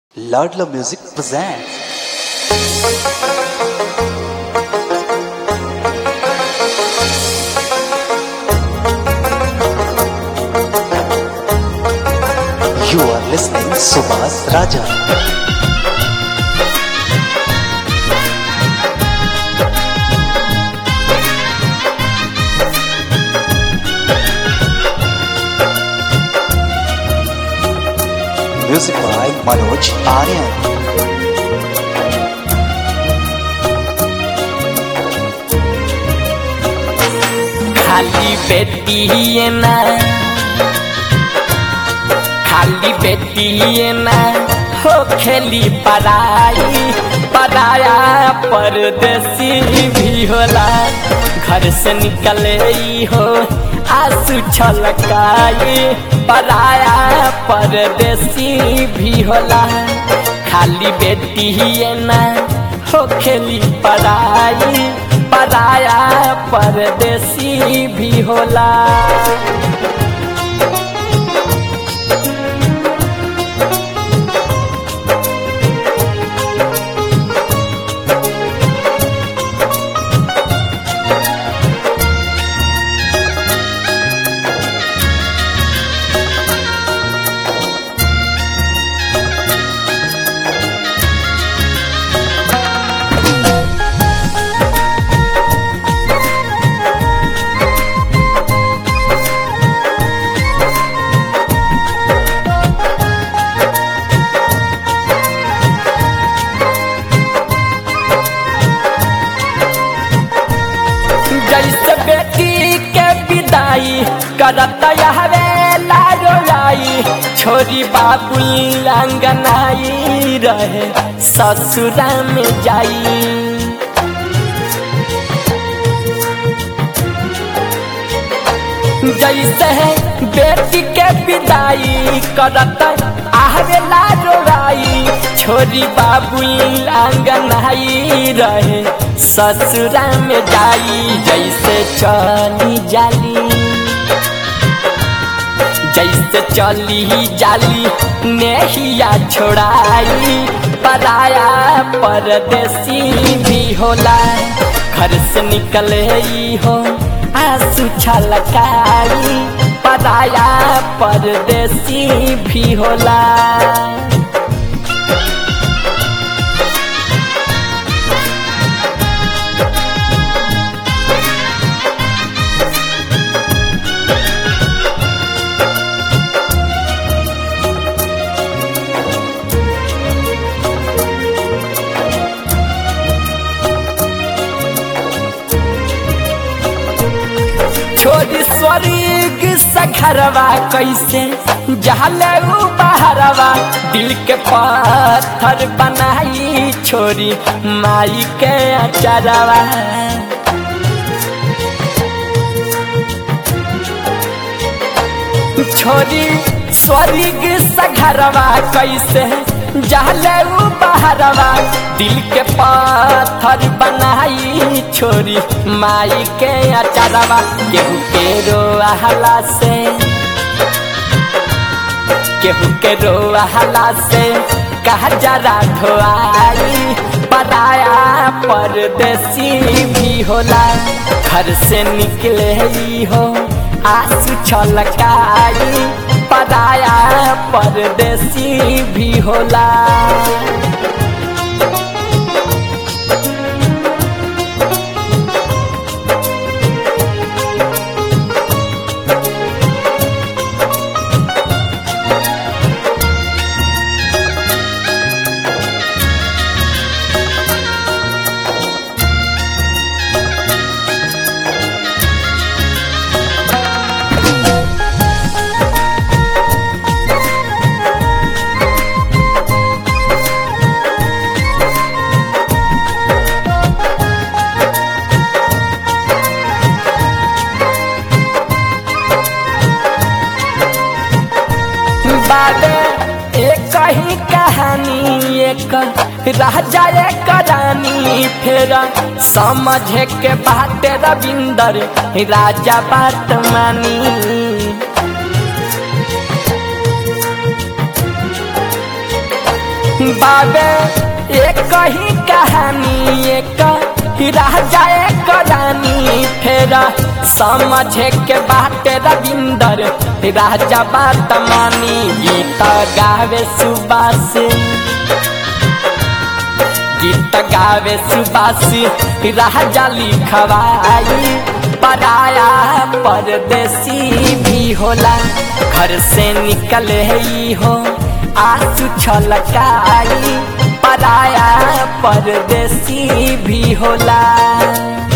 Ladla Music presents. You are listening Subhas Raja. Music by Manoj Aryan. खाली बेटी ना खाली बेटी ना हो खेली पराई पराया परदेसी भी होला घर से निकले ही हो आंसू छलकाई पराया परदेसी भी होला खाली बेटी ना हो खेली पराई पराया परदेसी भी होला जैसे बेटी के विदाई करत हवे लाजो लाई छोरी बाबुल अंगनाई रहे ससुरा में जाई जैसे है बेटी के विदाई करत आहरे लाजो लाई छोरी बाबुल अंगनाई रहे ससुरा में जाई जैसे चली जाली जैसे चली जाली नेहिया छोड़ाई पराया परदेसी भी होला घर से निकले ही हो आंसू छलकाई पराया परदेसी भी होला छोरी स्वर्ग सखरवा कैसे जहले उ बहरवा दिल के पत्थर बनाई छोरी माई के अचरवा छोरी स्वर्ग सघरवा कैसे जहले उ बहरवा दिल के पत्थर बनाई छोरी माई के अचरवा केहू के रोहला से केहू के रोहला से कहा जरा धोआई पराया परदेसी भी होला घर से निकले ही हो आंसू छलकाई पराया परदेसी भी होला बाबे एक ही कहानी एक राजा एक रानी फिर समझे के बात रविंदर राजा बात मानी बाबे एक ही कहानी एक राजा एक रानी फिर समझे के बात रविंदर राजा बात मानी गीत गावे सुबास गीत गावे सुबास राजा लिखवाई पराया परदेसी भी होला घर से निकले ही हो आंसू छलकाई पराया परदेसी भी होला